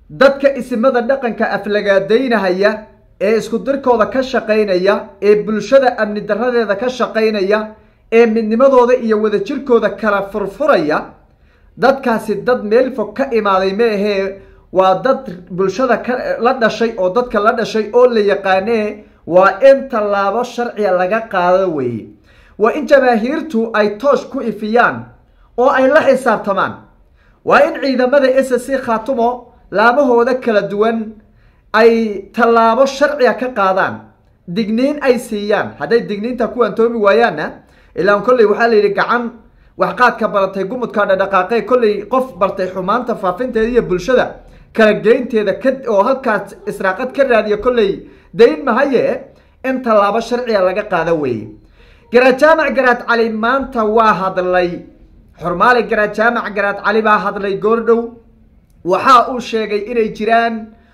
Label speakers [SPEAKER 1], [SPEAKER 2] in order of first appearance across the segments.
[SPEAKER 1] dadka isimada dhaqanka aflagaadaynahaya ee isku dirkooda ka shaqaynaya ee bulshada amni daradeeda ka shaqaynaya ee midnimadooda iyo wadajirkooda kala furfuraya dadkaasi dad meel fog ka imaaday ma ahee waa dad bulshada ka la dhashay oo dadka la dhashay oo la yaqaanee waa in tallaabo sharciga laga qaado weeye waa in jamaahiirtu ay toosh ku ifiyaan oo ay la xisaabtamaan waa in ciidamada s c khaatumo laamahooda kala duwan ay tallaabo sharciga ka qaadaan digniin ay siiyaan hadday digniinta ku antoomi waayaanna ilaan kolley waxaa la yidhi gacan waxqaadka baratay gumudka dhadhaqaaqee kolley qof bartay xumaanta faafinteeda iyo bulshada kala geynteeda ka oo halkaas israaqad ka raadiya kolley dayn mahaye in tallaabo sharciga laga qaado weeye garaad jaamac garaad cali maanta waa hadlay xurmaali garaad jaamac garaad cali baa hadlay goordhow waxa uu sheegay inay jiraan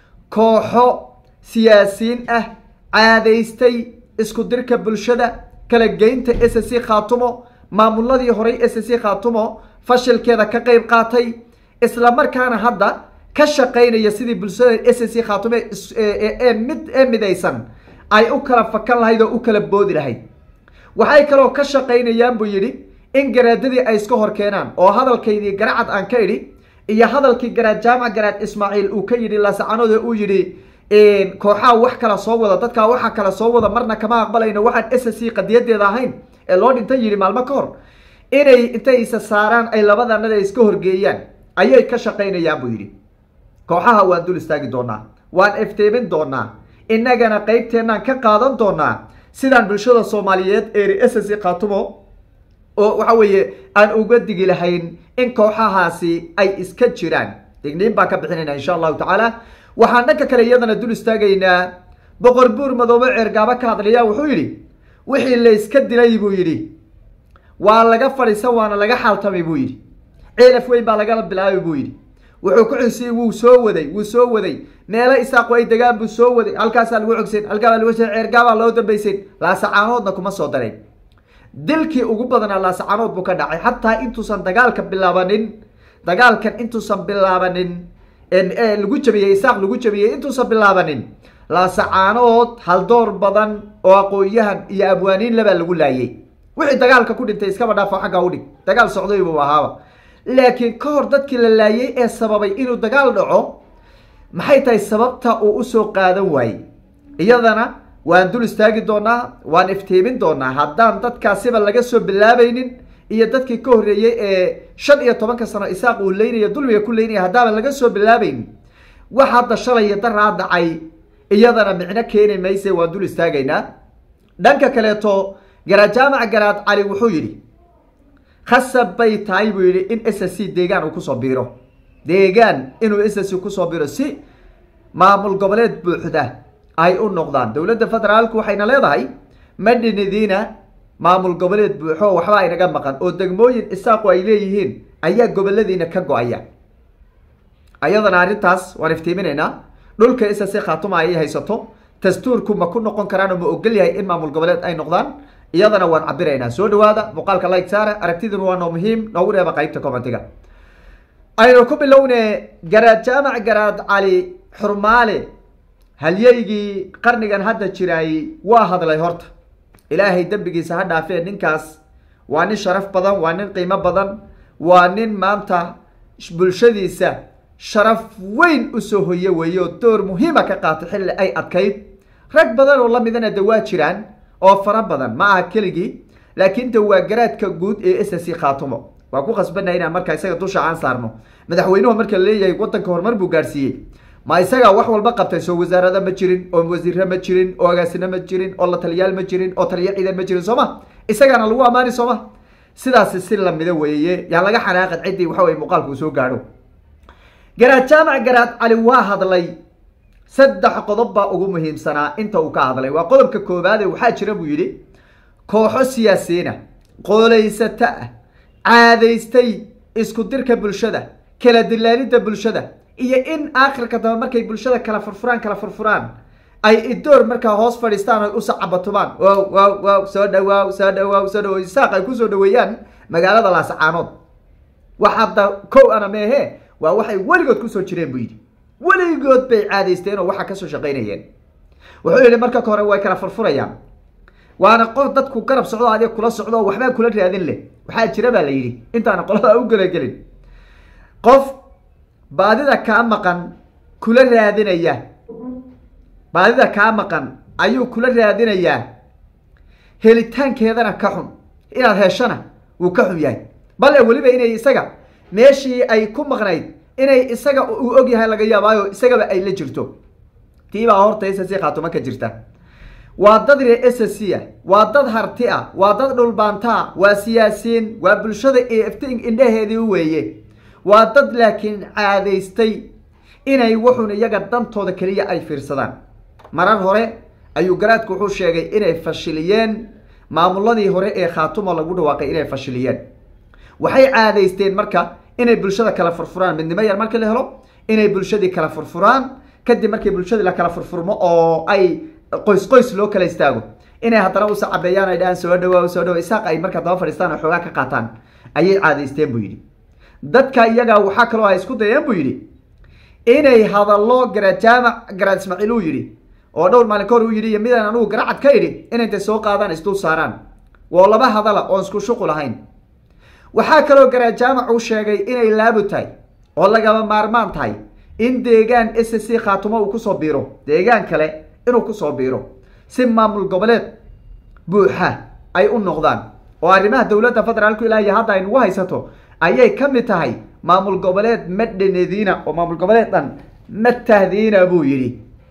[SPEAKER 1] kooxo siyaasiyiin ah caadaystay isku dirka bulshada kala geynta s c khaatumo maamuladii horay s c khaatumo fashilkeeda ka qeyb qaatay isla markaana hadda ka shaqaynaya sidii bulshada s c khaatumo ee mid ee midaysan ay u kala fakan lahayd oo u kala boodi lahayd waxay kaloo ka shaqaynayaan buu yidhi in garaadadii ay iska hor keenaan oo hadalkaydii garacad aan ka idhi iyo hadalkii garaad jaamac garaad ismaaciil uu ka yidhi laasacanoode uu yidhi kooxaha wax kala soo wada dadkaa waxa kala soo wada marna kama aqbalayno waxaan s c qadiyadeeda ahayn ee loo dhintay yidhi maalmo ka hor inay intay isa saaraan ay labadanada iska horgeeyaan ayay ka shaqaynayaan buu yidhi kooxaha waan dul istaagi doonaa waan efteemin doonaa innagana qeybteennaan ka qaadan doonaa sidaan bulshada soomaaliyeed eeri s c khaatumo oo waxa weeye aan uga digi lahayn in kooxahaasi ay iska jiraan digniin baan ka bixinayna insha allahu tacaala waxaan dhanka kale iyadana dul istaagaynaa boqor buur madoobe ceergaabo ka hadlaya wuxuu yidhi wixii la iska dilay buu yidhi waa laga fadhiisan waana laga xaaltamay buu yidhi ceelaf weyn baa lagala bilaabay buu yidhi wuxuu ku xusiyey wuu soo waday wuu soo waday meelo isaaqu ay degaan buu soo waday halkaasaa lagu cogsayn halkaabaa lagu ceergaabaa loo dambaysayn laasacaanoodna kuma soo dareen dilkii ugu badanaa laasacaanood buu ka dhacay xataa intuusan dagaalka bilaabanin dagaalkan intuusan bilaabanin lagu jabiyey isaaq lagu jabiyey intuusan bilaabanin laasacaanood haldoor badan oo aqoon-yahan iyo abwaaniin labaa lagu laayay wixii dagaalka ku dhintay iskaba dhaafo xaggaa udhig dagaal socday buu ahaaba laakiin ka hor dadkii la laayay ee sababay inuu dagaal dhaco maxay tahay sababta uu usoo qaadan waayey iyadana waan dul istaagi doonaa waan iftiimin doonaa haddaan dadkaasiba laga soo bilaabaynin iyo dadkii ka horreeyey ee shan iyo tobanka sano isaaq uu leynaya dulmiga ku leynaya haddaaban laga soo bilaabaynin wax hadda shalaya daraa dhacay iyadana micno keeni mayse waan dul istaagaynaa dhanka kaleeto garaad jaamac garaad cali wuxuu yidhi khasab bay tahay buu yidhi in s c deegaan uu kusoo biiro deegaan inuu s c kusoo biiro si maamul goboleed buuxda ay u noqdaan dowladda federaalku waxayna leedahay madhinidiina maamul goboleed buuxo waxba aynaga maqan oo degmooyin isaaqu ay leeyihiin ayaa goboladiina ka go-aya ayadana arrintaas waan iftiiminaynaa dhulka s c khaatuma ayay haysato dastuurku ma ku noqon karaan oo ma ogol yahay in maamul goboleed ay noqdaan iyadana waan cabiraynaa soo dhawaada muuqaalka like saara aragtiduna waa noo muhiim noogu reeba qaybta commentiga aynu ku bilowne garaad jaamac garaad cali xurmaale halyeygii qarnigan hadda jiraayey waa hadlay horta ilaahay dembigiisa ha dhaafee ninkaas waa nin sharaf badan waa nin qiimo badan waa nin maanta bulshadiisa sharaf weyn usoo hoye weeye oo door muhiima ka qaatay xilli ay adkayd rag badan oo lamidana de waa jiraan oo fara badan ma aha keligii laakiin de waa garaadka guud ee s c khaatumo waa ku khasbanay inaan markaa isaga dusha aan saarno madaxweynuhu marka la leeyahay wadanka horumar buu gaarsiiyey ma isagaa wax walba qabtay soo wasaarada ma jirin oo wasiire ma jirin oo agaasino ma jirin oo la taliyaal ma jirin oo taliya ciidan ma jirin soo ma isagaana lagu amaani soo ma sidaasi si lamida weeye yaan laga xanaaqin ciddii waxa weye muuqaalku uu soo gaadho garaad jaamac garaad cali waa hadlay saddex qodob baa ugu muhiimsanaa inta uu ka hadlay waa qodobka koobaade waxaa jira buu yidhi kooxo siyaasiyiina qoolaysata ah caadaystay isku dirka bulshada kala dilaalidda bulshada iyo in aakhirka dambe markay bulshada kala furfuraan kala furfuraan ay idoor markaa hoos fadhiistaan oy usacabatumaan wow wow wow soo dhawaaw soo dhawaaw soo dhawo isaaq ay kusoo dhaweeyaan magaalada laasacaanood wax hadda kow ana meehe waa waxay weligood kusoo jireen buu yidhi weligood bay caadaysteen oo waxaa kasoo shaqaynayeen wuxuu yihi marka hore way kala furfurayaan waana qof dadku garab socdo adiga kula socdo oo waxbaa kula raadin leh waxaa jira baa la yidhi intaana qolada u gelagelin qof baadida kaa maqan kula raadinaya baadida kaa maqan ayuu kula raadinayaa helitaankeedana ka xun inaad heshana wuu ka xun yahay bale weliba inay isaga meeshii ay ku maqnayd inay isaga uu og yahay laga yaabaayo isagaba ay la jirto tiibaa horta s c khaatuma ka jirta waa dad ree s c a waa dad harti ah waa dad dhulbaantaa waa siyaasiyiin waa bulshada eft indhaheedii weeye waa dad laakiin caadaystay inay wuxun iyaga dantooda keliya ay fiirsadaan marar hore ayuu garaadku wuxuu sheegay inay fashiliyeen maamuladii hore ee khaatuma lagu dhawaaqay inay fashiliyeen waxay caadaysteen marka inay bulshada kala furfuraan midnimo yar markii la helo inay bulshadii kala furfuraan kadib markii bulshadii la kala furfurmo oo ay qoys qoys loo kala istaago inay haddana usa cabeeyaan ay dhahaan soo dhawaa soo dhawa isaaq ay markaa daba fadhiistaan oo xoogaa ka qaataan ayay caadaysteen buu yidhi dadka iyaga waxaa kaloo ay isku dayeen buu yidhi inay hadallo garaad jaamac garaad ismaaciil uu yidhi oo dhowr maalin ka hor uu yidhi iyo midaan anugu garacad ka idhi inay intay soo qaadaan isdul saaraan waa laba hadala oon isku shuqul ahayn waxaa kaloo garaad jaamac uu sheegay inay laabu tahay oo lagaba maarmaan tahay in deegaan s c khaatumo uu kusoo biiro deegaan kale inuu kusoo biiro si maamul goboleed buuxa ay u noqdaan oo arrimaha dowladda federaalku ilaahiy hadda ay nagu haysato ayay ka mid tahay maamul goboleed ma dhenediina oo maamul goboleed dhan ma tahdiina buu yidhi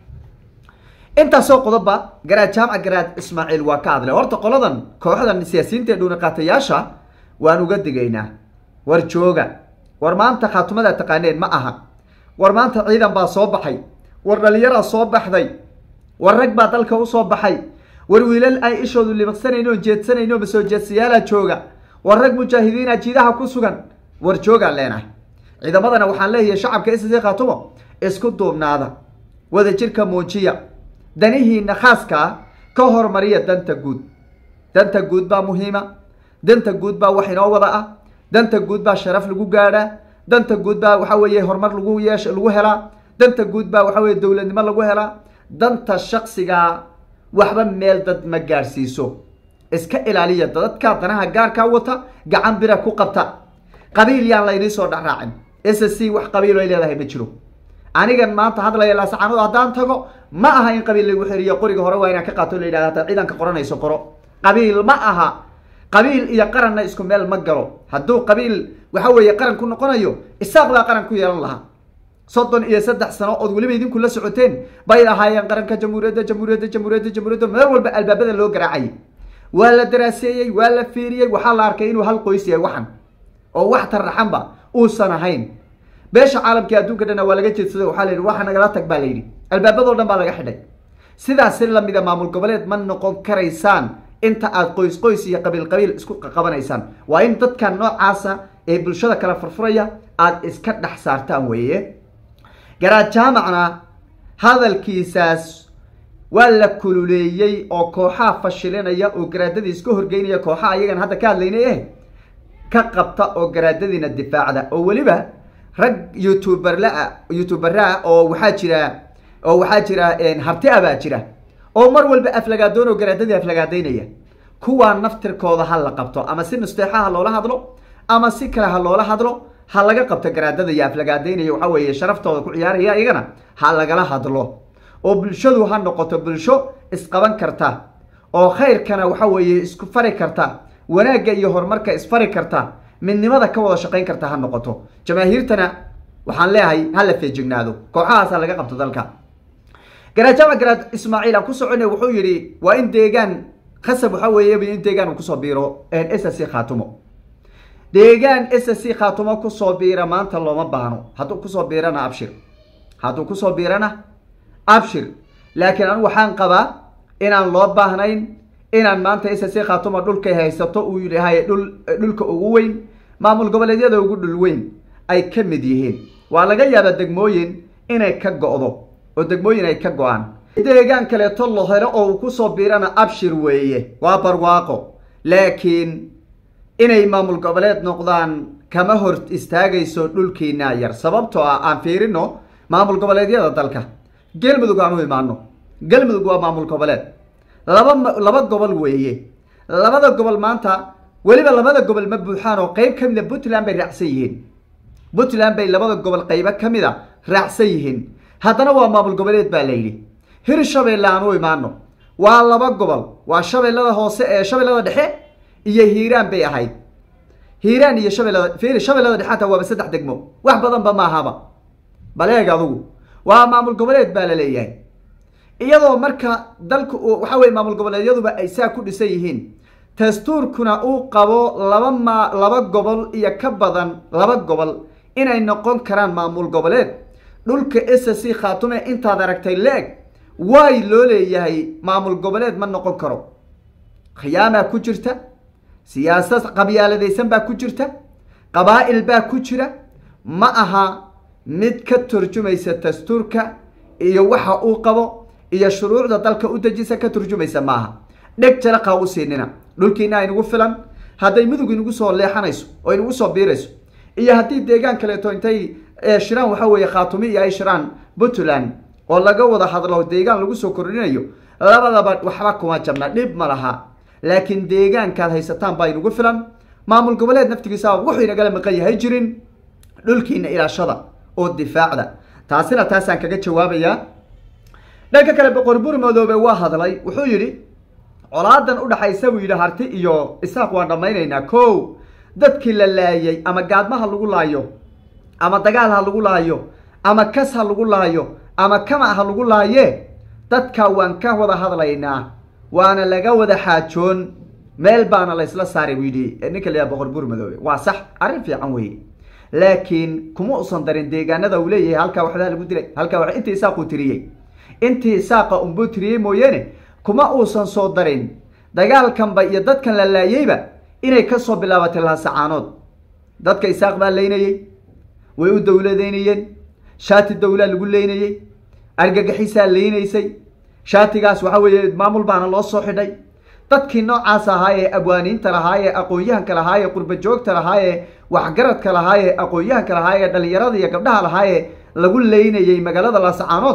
[SPEAKER 1] intaasoo qodobba garaad jaamac garaad ismaaciil waa ka hadlay horta qoladan kooxdan siyaasiyiinta ee dhuuniqaatayaasha waan uga digaynaa war jooga war maanta khaatumada taqaaneen ma aha war maanta ciidan baa soo baxay war dhalinyaraa soo baxday war rag baa dalka usoo baxay war wiilal ay ishoodu libiqsanayn oo jeedsanayn oo masoo jeedsayaala jooga war rag mujaahidiina jiidaha ku sugan war joogaan leenahay ciidamadana waxaan leeyahay shacabka s c khaatumo isku duubnaada wadajirka muujiya danihiina khaaskaa ka hormariya danta guud danta guud baa muhiima danta guud baa wax inoo wada ah danta guud baa sharaf lagu gaadhaa danta guud baa waxa weeye horumar lagu yeesh lagu helaa danta guud baa waxa weye dowladnimo lagu helaa danta shaksigaa waxba meel dad ma gaadhsiiso iska ilaaliya dadka danaha gaarkaa wata gacan bira ku qabta qabiil yaan laynii soo dhexraacin s c wax qabiil ay leedahay ma jiro anigan maanta hadlaya laasacaanood haddaan tago ma aha in qabiil lagu xiriyo qoriga hore waa inaan ka qaato la yidhahda hata ciidanka qoranayso qoro qabiil ma aha qabiil iyo qaranna isku meel ma galo hadduu qabiil waxa weeye qaran ku noqonayo isaaq baa qaran ku yeelan lahaa soddon iyo saddex sano ood weliba idinku la socoteen bay ahaayeen qaranka jamhuuriyadda jamhuuriyadda jamhuuriyadda jamhuuriyadda meel walba albaabada loo garaacayay waa la daraaseeyey waa la fiiriyey waxaa la arkay inuu hal qoys yahay waxan oo wax tarraxanba uusan ahayn beesha caalamka adduunka dhanna waa laga jeedsaday waxaa la yidhi waxa nagala tag baa la yidhi albaabadoo dhan baa laga xidhay sidaas si lamida maamul goboleed ma noqon karaysaan inta aad qoys qoys iyo qabiil qabiil isku qabanaysaan waa in dadka noocaasa ee bulshada kala furfuraya aada iska dhex saartaan weeye garaad jaamacna hadalkiisaas waa la kululeeyey oo kooxaha fashilinaya oo garaadadii iska horgeynaya kooxaha iyagan hadda ka hadlaynay eh ka qabta oo garaadadiina difaacda oo weliba rag youtuberlaa youtuberaa oo waxaa jira oo waxaa jira harti a baa jira oo mar walba aflagaadoon oo garaadadii aflagaadaynaya kuwaa naftirkooda ha la qabto ama si nusteexa ha loola hadlo ama si kale ha loola hadlo ha laga qabto garaadada iyo aflagaadaynaya waxaa weeye sharaftooda ku ciyaaraya iyagana ha lagala hadlo oo bulshadu ha noqoto bulsho isqaban karta oo khayrkana waxa weeye isku fari karta wanaagga iyo horumarka isfari karta midnimada ka wada shaqayn karta ha noqoto jamaahiirtana waxaan leeyahay ha la feejignaado kooxahaas ha laga qabto dalka garaad jaamac garaad ismaaciil aan ku soconay wuxuu yidhi waa in deegaan khasab waxaa weeye in deegaan uu kusoo biiro s c khaatumo deegaan s c khaatumo kusoo biira maanta looma baahno hadduu kusoo biirana abshir hadduu kusoo biirana abshir laakiin anigu waxaan qabaa inaan loo baahnayn inaan maanta s c khaatumo dhulkay haysato uu yahay dhul dhulka ugu weyn maamul goboleedyada ugu dhul weyn ay ka mid yihiin waa laga yaabaa degmooyin inay ka go-do oo degmooyin ay ka go-aan deegaan kaleeto la helo oo uu kusoo biirana abshir weeye waa barwaaqo laakiin inay maamul goboleed noqdaan kama hor istaagayso dhulkiina yar sababtoo ah aan fiirino maamul goboleedyada dalka galmudug aan u imaano galmudug waa maamul goboleed laba laba gobol weeye labada gobol maanta weliba labada gobol ma buuxaan oo qeyb ka mida puntland bay raacsan yihiin puntland bay labada gobol qeybo ka mid a raacsan yihiin haddana waa maamul goboleed baa la yidhi hirshabeelle aan u imaano waa laba gobol waa shabeellada hoose ee shabeellada dhexe iyo hiiraan bay ahayd hiiraan iyo shabeellada fiiri shabeellada dhexe hataa waaba saddex degmo wax badanba ma ahaba bal eeg adugu waa maamul goboleed baa la leeyahay iyadoo marka dalku waxa weye maamul goboleedyaduba ay saa ku dhisan yihiin dastuurkuna uu qabo laba ma laba gobol iyo ka badan laba gobol inay noqon karaan maamul goboleed dhulka s c khaatume intaad aragtay leeg waay loo leeyahay maamul goboleed ma noqon karo khiyaamaa ku jirta siyaasad qabyaaladaysan baa ku jirta qabaa'il baa ku jira ma aha mid ka turjumaysa dastuurka iyo waxa uu qabo iyo shuruucda dalka u dejisa ka turjumaysa ma aha dheg jalaqa u siinina dhulkiina aynagu filan hadday mudug inagu soo leexanayso oo inagu soo biirayso iyo haddii deegaan kaleeto intay shiraan waxa weeye khaatumi iyo ay shiraan puntland oo laga wada hadlo deegaan lagu soo kordhinayo labadaba waxba kuma jabna dhib ma laha laakiin deegaankaad haysataan baa inagu filan maamul goboleed naftigiisa wuxuu inagala maqan yahay jirin dhulkiina ilaashada oo difaacda taasina taasaan kaga jawaabayaa dhanka kale boqor bur madoobe waa hadlay wuxuu yidhi colaadan udhaxaysa buu yidhi harti iyo isaaq waan dhammaynaynaa ko dadkii la laayay ama gaadma ha lagu laayo ama dagaal ha lagu laayo ama kas ha lagu laayo ama kama ha lagu laaye dadka waan ka wada hadlaynaa waana laga wada xaajoon meel baana la isla saaray buu yidhi ninka la yaha boqor buur madoobe waa sax arrin fiican weye laakiin kuma usan darin deegaanada uu leeyahay halkaa waxbaa lagu dilay halkaa wa intii isaaquu tiriyey intii isaaqa unbuu tiriyey mooyeene kuma uusan soo darin dagaalkanba iyo dadkan la laayeyba inay kasoo bilaabatay lahasacaanood dadka isaaq baa leynayey way u dowladeynayeen shaati dowlaa lagu leynayey argagaxisaa leynaysay shaatigaas waxa weeye maamul baana loo soo xidhay dadkii noocaas ahaa ee abwaaniinta lahaa ee aqoon-yahanka lahaa ee qurba joogta lahaa ee waxgaradka lahaa ee aqoon-yahanka lahaa ee dhalinyarada iyo gabdhaha lahaa ee lagu leynayey magaalada laasacaanood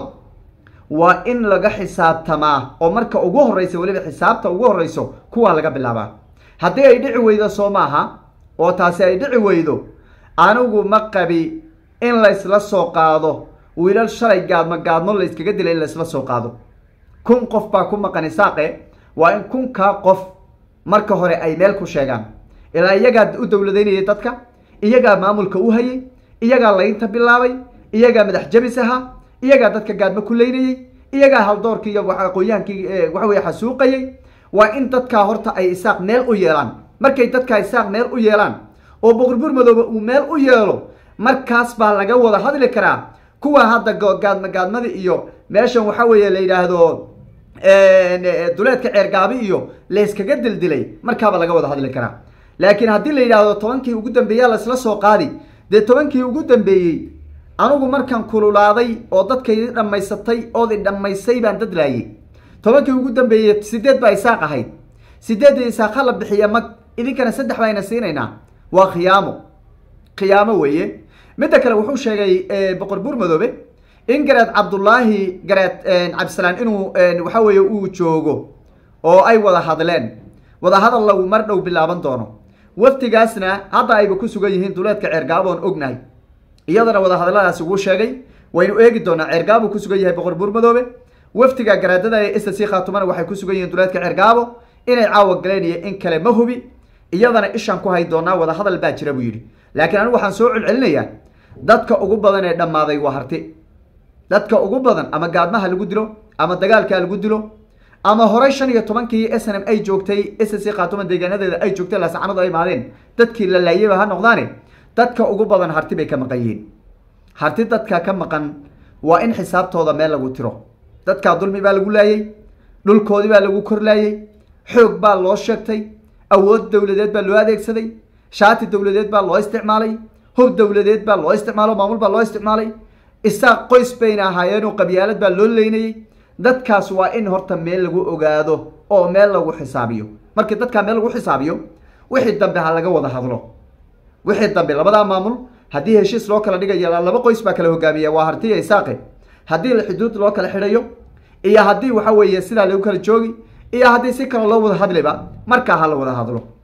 [SPEAKER 1] waa in laga xisaabtamaa oo marka ugu horreysa weliba xisaabta ugu horreyso kuwaa laga bilaabaa haddii ay dhici weydo soo maaha oo taasi ay dhici weydo anigu ma qabi in laysla soo qaado wiilal shalay gaadmo gaadmo la yskaga dilay in laysla soo qaado kun qof baa ku maqan isaaqe waa in kunkaa qof marka hore ay meel ku sheegaan ilaa iyagaa u dowladaynayay dadka iyagaa maamulka u hayay iyagaa laynta bilaabay iyagaa madax jabis ahaa iyagaa dadka gaadmo ku leynayey iyagaa haldoorkii iyo aqoon-yahankii waxa weye xasuuqayay waa in dadkaa horta ay isaaq meel u yeelaan markay dadkaa isaaq meel u yeelaan oo boqorbuur madoobe uu meel u yeelo markaas baa laga wada hadli karaa kuwa hadda gaadma gaadmada iyo meeshan waxa weeye la yidhaahdo duleedka ceergaabi iyo layskaga dildilay markaaba laga wada hadli karaa laakiin haddii la yidhaahdo tobankii ugu dambeeya laisla soo qaadi dee tobankii ugu dambeeyey anigu markaan kululaaday oo dadkaydii dhammaysatay ood i dhammaysay baan dad laayay tobankii ugu dambeeyey sideed baa isaaq ahayd sideedda isaaq la bixiya mag idinkana saddex bayna siinaynaa waa khiyaamo khiyaamo weeye midda kale wuxuu sheegay boqor buur madoobe in gareed cabdullaahi gareed cabdisalaan inuu waxa weeye uu joogo oo ay wada hadleen wada hadal lagu mar dhow bilaaban doono waftigaasna hadda ayba ku sugan yihiin duleedka ceergaaboon ognahay iyadana wada hadalladaasi wuu sheegay waynu eegi doonaa ceergaabo ku sugan yahay boqor buur madoobe waftiga garaadada ee sta c khaatumana waxay ku sugan yihiin duleedka ceergaabo inay caawa galeen iyo in kale ma hubi iyadana ishaan ku hay doonaa wada hadal baa jira buu yidhi laakiin anigu waxaan soo celcelinayaa dadka ugu badan ee dhammaaday waa harti dadka ugu badan ama gaadmaha lagu dilo ama dagaalkaa lagu dilo ama horey shan iyo tobankii s n m ay joogtay s c khaatuma deegaanadeeda ay joogtay laasacanadu ay imaadeen dadkii la laayayba ha noqdaane dadka ugu badan harti bay ka maqan yihiin harti dadka ka maqan waa in xisaabtooda meel lagu tiro dadkaa dulmi baa lagu laayey dhulkoodii baa lagu korlaayey xoog baa loo sheegtay awood dowladeed baa loo adeegsaday shaati dowladeed baa loo isticmaalay hub dowladeed baa loo isticmaalo maamul baa loo isticmaalay isaaq qoys bayna ahaayeenoo qabyaalad baa loo leynayey dadkaas waa in horta meel lagu ogaado oo meel lagu xisaabiyo markii dadkaa meel lagu xisaabiyo wixii dambe ha laga wada hadlo wixii dambe labadaa maamul haddii heshiis loo kala dhigayo laba qoys baa kala hogaamiya waa hartiya isaaqe haddii xuduud loo kala xidhayo iyo haddii waxa weeye sidaa lagu kala joogi iyo haddii si kale loo wada hadliba markaa ha la wada hadlo